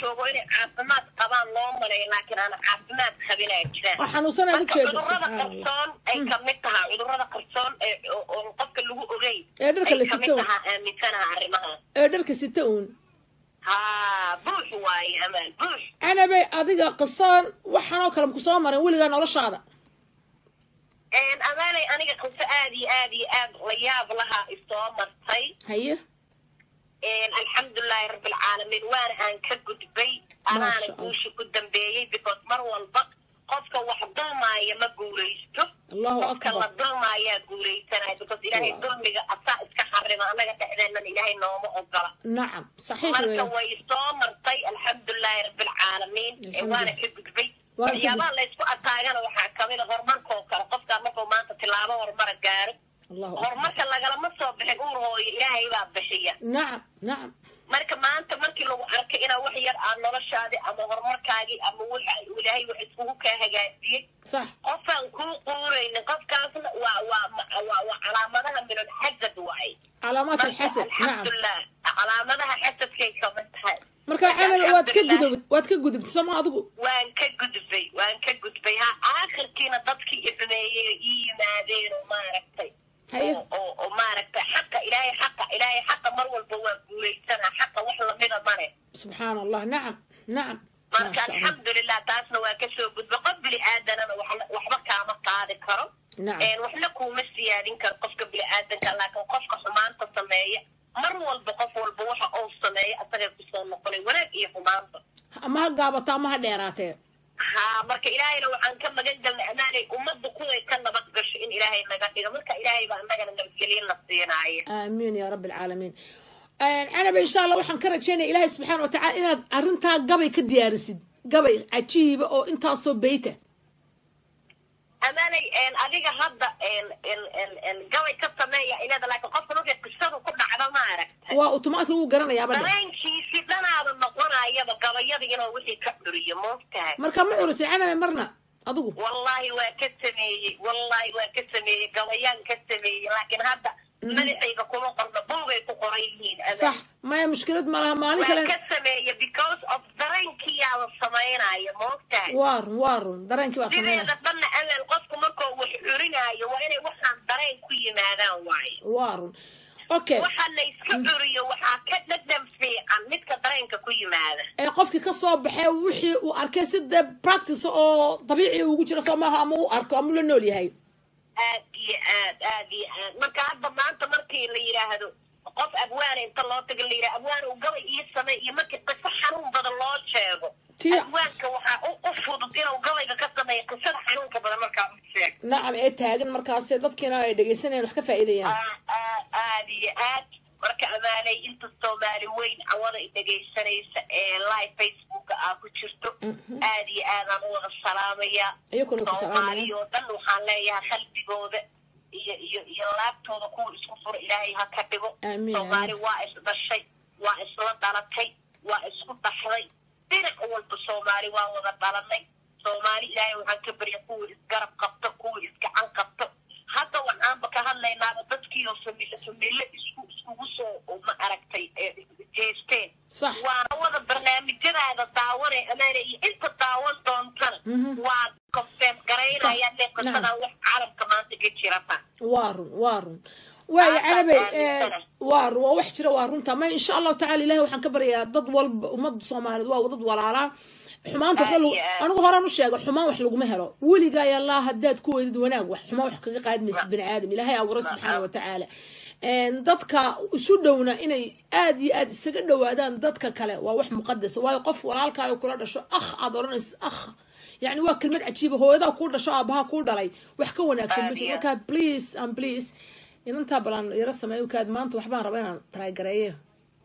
joogo inay caafimaad qabaan loo maleeyo laakiin aan caafimaad qabinaa jiraan oo xanuunsanaad u marka jeedo cudurrada subxaan allah qarsoon ay kamid tahay cudurrada qarsoon ee oo oo qofka lagu ogeyn ee dharka la ay kamid sito tahaa aaminsanaha arrimahaas ee dharka sita uun haa buux waaye amaan buux canabay adiga qisoon waxaanoo kale maku soo marin weligaa noloshaada amaanay aniga qiso aad iyo aad iyo aad la yaab lahaa isoo martay haye alxamdulilaahi rabbilcaalamiin waana aan ka gudbay Masha anaana Allah. guusha ku dambeeyey because mar walba qofka wax dulmaaya ma guulaysto allahu qofka la akbar dulmaayaa guulaysanaya because ilaahay Wow. dulmiga asaa iska xarima annaga dhexdeennan ilaahay nooma ogola nacam saxiix marka weeyaan way soo martay alxamdulilaahi rabbilcaalamiin ee Alxamdulillah. waana ka gudbay Waa ka waxyaabaha laysku ataagana waxaa kamid a horumarkoo kale qofkaa markuu maanta tilaabo horumara gaaro allahu akbar horumarka lagalama soo bixin uur hooyo ilaahay baa bixiya nacam nacam marka maanta markii lagu arkay inaa wax yar aad noloshaadii ama horumarkaagii ama waxa ilaahay wax iskugu kaa hagaajiyey sax qofaan kuu quuraynin qofkaasna waa waa waa waa calaamadaha minul xasad waaye calaamaat alxasad nacam alxamdulilah calaamadaha xasadkay kamid tahay marka canabay waad ka Alxamdulillah. gudub waad ka gudubtay sooma adigu waan ka gudbay waan ka gudbay ha aakhirkiina dadkii ifmeeyey ii yimaadeen oo maaragtay haye oo oo oo maaragtay xaqa ilaahay xaqa ilaahay xaqa mar walba waa guulaysanaa xaqa wax lamida male subxaan allah nacam nacam marka maasha allah alxamdulilah taasna waa kasoo gudba qof bini aadanana waxna- waxba kaama qaadi karo nacam een waxna kuuma siyaadin karo qofka bini aadanka laakiin qofka xumaanta sameeya mar walba qof walba waxa uu sameeya asagay kusoo noqonay wanaag iyo xumaanta ama ha gaabato ama ha dheeraatee ha marka ilaahayna waxaan ka magan galnay amaanay ummadda kuway ka nabad gasho in ilaahay naga dhigo marka ilaahay baa annagana nabadgelyo na siinaayo aamiin ya rabbi alcaalamiin canaba insha allah waxaan ka rajaynaya ilaahay subxaana watacaala inaad arrintaa gabay ka diyaarisid gabay cajiiba oo intaasoo beyta amaanay een, adiga hadda een, een, een, een, gabay ka sameeya ilada laakiin qofka markay qisadu ku dhacdo ma aragta waa automatic wuu garanayaaba dhe dareenkiisii dhanaada noqonayaba gabayada inuu wixii ka curiyo moogtahay marka ma curisay canaba marna adigu wallahi waa ka sameeyey wallahi waa ka sameeyey gabayaan ka sameeyey laakiin hadda madaxayga kuma qorno buugay ku qoran yihiin amaan. sax maya mushkilad ma laha maalin waa kale ka sameeya because of dareenkiyaada samaynaya moogtahay waa run waa run dareenkii baa sameynaya sideeda dhanna amaan qofku markuu wax curinaayo waa inay waxaan dareen ku yimaadaan waaye waa run okay waxa la iska curiyo waxaa ka dhadhan fiican midka dareenka ku yimaada ee qofkii ka soo baxee wixii uu arkay si dee practice oo dabiici ugu jira soo maaha ama uu arko ama uu la nool yahay aad iyo aad aad iyo aad marka hadda maanta markii la yidhaahdo qof abwaana inta loo tago la yidhahdo abwaan uu gabay ii samey iyo markii qiso xanuun badan loo sheego Tia. abwaanka waxaa u u fudud inuu gabayga ka sameeyo qisada xanuunka badan markaa u sheego nacam ee taagan markaasi dadkiina ay dhegaysanayaan wax ka faa'iidayaan Aa- aa- aad iyo aad marka amaanay inta soomaali weyn cawada i dhegaysanaysa ee live facebooka aa ku jirto aad iyo aadaan u wada salaamaya iyakuna ku salaamaya soomaali oo dhan waxaan leeyahay qalbigooda iyo iyo iyo laabtooda kuwa isku fura ilaahay ha ka dhigo Amiin, soomaali amiin. waa isdhashay waa isla dhalatay waa isku dhaxday dhinac walba soomaali waa wada dhalanay soomaali ilaahay waxaan ka barya kuwa isgarab qabto kuwa isgacan qabto hadda waxaanba ka hadlaynaaba dadkiioo famile famile isku iskugu soo ma aragtay ee jeesteen sax waana wada barnaamijyadaada daawanay amaana iyo inta daawan doontana Mhm. waa confirm garaynayaan le qisadan wax caalamka maanta ka jirata waa run waa run waayo Aad canabey baan aaminsanahay. waa run waa wax jira waa runta ma insha allahu tacala ilahi waxaan ka baryayaa dad walba ummadda soomaaliyeed waa dad walaalaa xumaanta waxba lagu Aad iyo aad. anigu horaan u sheega xumaan wax laguma helo weligaa yallaa haddaad ku weydid wanaag wax xumaan wax kaga qaadi maysid bini aadam ilaahay abuuray subxaana wa tacaala Een, dadka isu dhowna inay aad iyo aad isaga dhowaadaan dadka kale waa wax muqadasa waayo qof walaalkaayo kula dhasho akh aad odhanaysid akh yani waa kelmad cajiiba hooyadaa kuu dhasho aabaha kuu dhalay wax ka wanaagsan ma Aad jiro iyo marka please and please inantaa balan yaro sameeyo kaad maanta waxbaan rabaa inaan trygareeyo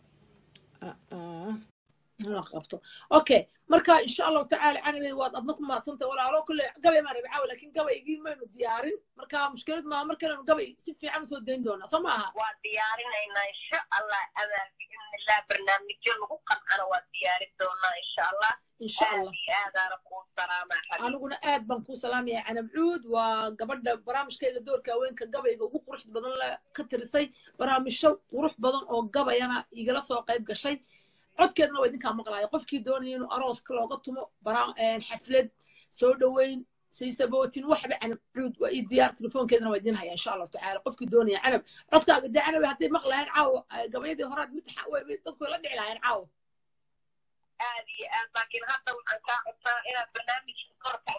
inaan qabto okay marka insha allahu tacaala canabey waad adna ku maadsantay walaalo kule gabay maan rabi caawa laakiin gabaygii maynu diyaarin marka mushkilad maa markananu gabay si fiican usoo dayn doonaa soo maaha waa diyaarinaynaa insha allah amaan biidnillah barnaamijyo lagu qancana waa diyaarin doonaa insha allah insha aad allah iyo aadaana kuu salaamaa xabiib aniguna aad baan kuu salaamaya canabcuud waa gabadha barnaamijkayga doorka haweenka gabayga ugu qurux badan la ka tirisay barnaamijyo qurux badan oo gabayana igala soo qayb gashay codkeedna waa idinkaa maqlaaya qofkii doonaya inuu arooska looga tumo xaflad soo dhoweyn saysabootin waxba canab cuud waa ii diyaar telefoonkeedana waa idin haya insha allahu tacaala qofkii doonaya canab codkaaga dee canab hadday maqlahayn caawa gabayadii horaad mid dadku way la dhici lahayn caawa aad iyo aad laakiin hadda waxaan kaa codsaa inaad barnaamijka korka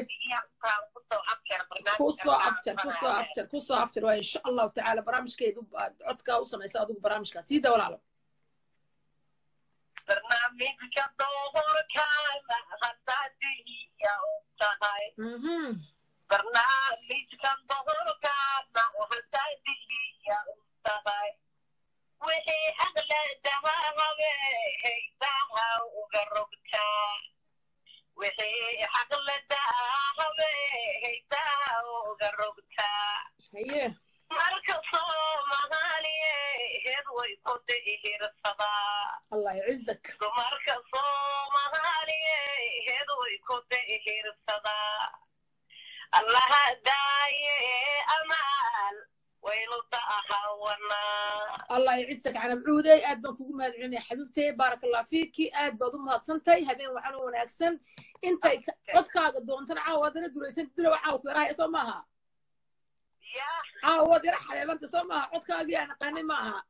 kusoo afjar kusoo afjar kusoo afjar waa insha allahu tacaala barnaamijkeedu aad codkaa u samaysa adigu barnaamijkaa sii da walaalo barnaamijka doorkaana haddaad dihiya og tahay barnaamijka doorkaana haddaad dihiya og tahay wixii aqladaha habehaydaha uga rogtaa wixii aqladaha habehaydaha uga rogtaa marka soomaaliyeed way ku dihirsadaa allah yacizak dumarka soomaaliyeed way ku dihirsadaa allaha daaye amaal allah yacizak canab cuudey aad baan kugu mahad celinaya xabiibtay baarak allah fiiki aad baad u mahadsantahay habeen wacan u wanaagsan intay codkaaga doontana caawa haddana duraysan dilowa caawa ku yarahaya soo maaha caawa waad yara xabeebanta soo maaha codkaagii aan aqaanay ma aha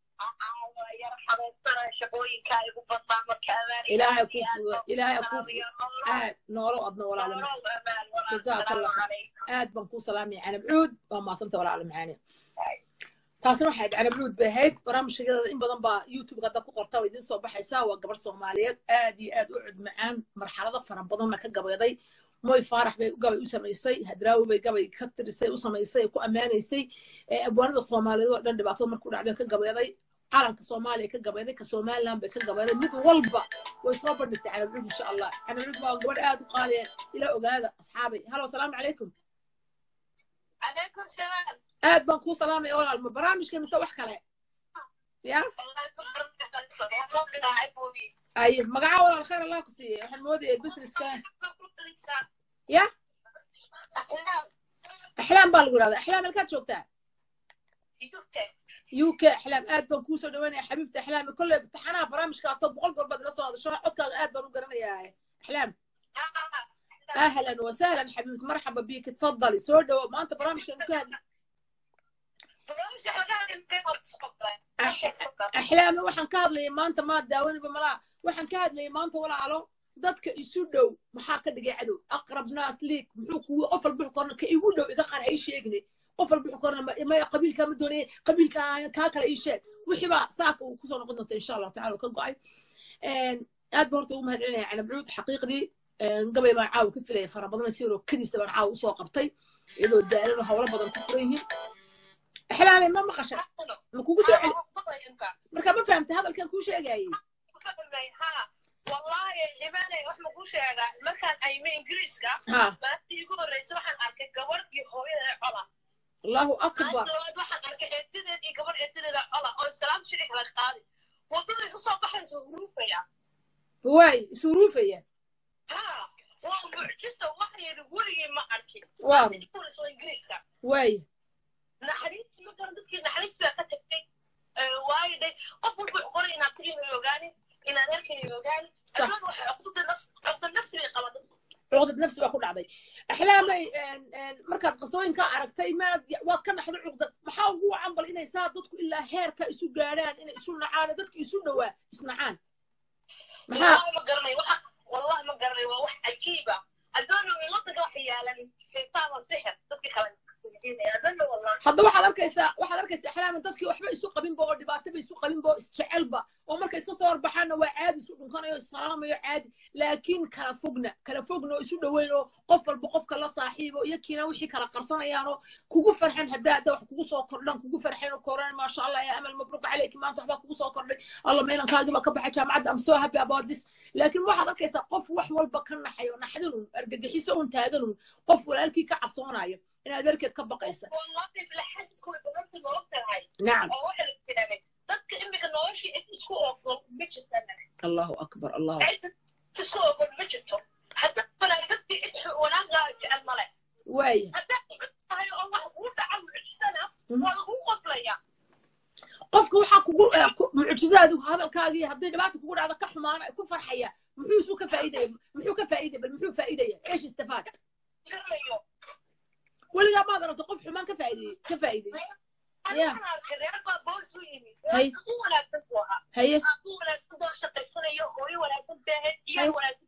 ilaahay kuu fudo ilaahay kuu fudo aad noolo adna walaalo jazaaka allah aad baan kuu salaamaya canab cuud waa maasanta walaalo macaani taasna waxay ahayd canab cuud bay ahayd barnaamijkeeda in badan baa youtube hadda ku qorta waa idiin soo baxaysaa waa gabar soomaaliyeed aad iyo aad u cud macaan marxalado fara badanna ka gabeeday moy faarax bay gabay u samaysay hadraawi bay gabay ka tirisay u samaysay ku ammaanaysay abwaanada soomaaliyeed oo dhan dhibaatada markuu dhacday ka gabeeday calanka soomaaliya ka gabeeday ka somaliland bay ka gabeeday mid walba way soo bandhigtay canab cuud insha allah canab cuud waa gabadh aad u qaaliya ila ogaada asxaabay halo asalaamu calaykum aad baan kuu salaamaya walaal ma barnaamijka mise wax kale ya ay magaca walaal khayr allah ku siiyey waxaan moodaya businesska ya axlaam baa lagu yidhahda axlaam halkaad joogtaa u k axlaam aad baan kuusoo dhaweynaya xabiibta axlaam kolley imtixaanaha barnaamijka ato boqol goor baad ila soo hadasho codkaaga aad baan u garanayaa axlaam ahlan wasahlan xabiibti marxaba bik tfadali soo dhawo maanta barnaamijkan ku hadli axlaame waxaan ka hadlayay maanta maad daawaniba malaa waxaan ka hadlayay maanta walaalo dadka isu dhow maxaa ka dhigay cadow aqrab naas liig muxuu kugu qof walba wuxuu korna ka igu dhow iga qar hay sheegne qof walba wuxuu korna maya qabiilkaa ma doonaya qabiilka kaa kale ii sheeg wixii baa saaka uu kusoo noqon doonta insha allahu tacala ka go'ay aad ba horta ugu mahad celinaya canab cuud xaqiiqdii gabay baan caawa ka filaya fara badan si yaroo kadiisa baan caawa usoo qabtay iyadoo daalan hawlo badan ku furan yihiin axlaame ma maqasha ma kugu soo celi marka ma fahamtay hadalkan kuu sheegayay والله إيماني وإحنا كل شيء مثلا أيمين إنجليزكا ها ما تيجوا الرئيس وحن أركي كبر يهوي علا الله أكبر وحن أركي إتدي كبر إتدي علا أو السلام شريك لك قادي وطلع يصاب بحن سهروفة يا واي سروفية ها ومعجزة وحن يقولي ما أركي واو ما تيجوا الرئيس إنجليزكا واي naxariis ma garan dadkii naxariis baa ka tagtay waayo de qof walba wuxuu qoray inaad tiriina ogaani inaad arkayna ogaani صح. addoon waxay cuqdada nafs cuqda nafsi bay qabaan dadku cuqdad nafsi baa ku dhacday axlaamay markaad qasooyinka aragtay maad waad ka dhaxday cuqdad maxaa ugu wacan bal inay saa dadku ilaa heerka isu gaadhaan inay isu nacaan dadka isu dhowaa isnacaan maxaa wallahi ma garanay waxa wallahi ma garanay waa wax cajiiba addoona way wadanka wax yaalan shaytaan waa sixir dadkii kale addoona wallahi hadda waxaad arkaysaa waxaad arkaysaa axlaama dadkii waxba isu qabinba oo dhibaato ba isu qabinba oo isjecelba oo marka iska soo horbaxaana waa caadi isu dhunkanayo isalaamayo caadi laakiin kala fogna kala fogna oo isu dhoweyn oo qof walba qofka la saaxiibo iyo kiina wixii kala qarsanayaan oo kugu farxan haddaa hadda wax kugu soo kordhan kugu farxeen oo koran maasha allah ya amal mabruuk caleyki maanta waxbaa kugu soo kordhay alla meelankaagii baa ka baxay jaamacadda am so happy about this laakiin waxaad arkaysaa qof wax walba ka naxayo naxdin un argagixiso un taagan un qof walaalkii ka cabsoonayo in adeerkeed ka baqaysa wallahi bilaxasidku way badanta nolol tahay nacam oo waxa la tiraahday dadka imika noloshii cid isku oqon ma jirtan allahu akbar allahu cid isku oqon ma jirto hadda wanaagsantii cid wanaaga jecel male waaya haddaad cid tahay oo wax kuu dhaca mucjisana waa lagu qoslaya qofka waxaa kugu eh, ku- mucjizaadu hadalkaagii hadday dhibaata kugu dhacdo ka xumaana ku farxaya muxuu isu ka faa'iidaya muxuu ka faa'iidaya bal muxuu faa'iidaya eesh istifaad garanayo weligaa maad aragto qof xumaan ka faa'iidayey ka faa'iidayey Yeah. Waxaan arkay reer baa boos u yimid Hay. u wanaagsan buu ahaa haye aabbu wanaagsan boo shaqaysanayo hooyo wanaagsan beehe Hay. iyaa wanaagsan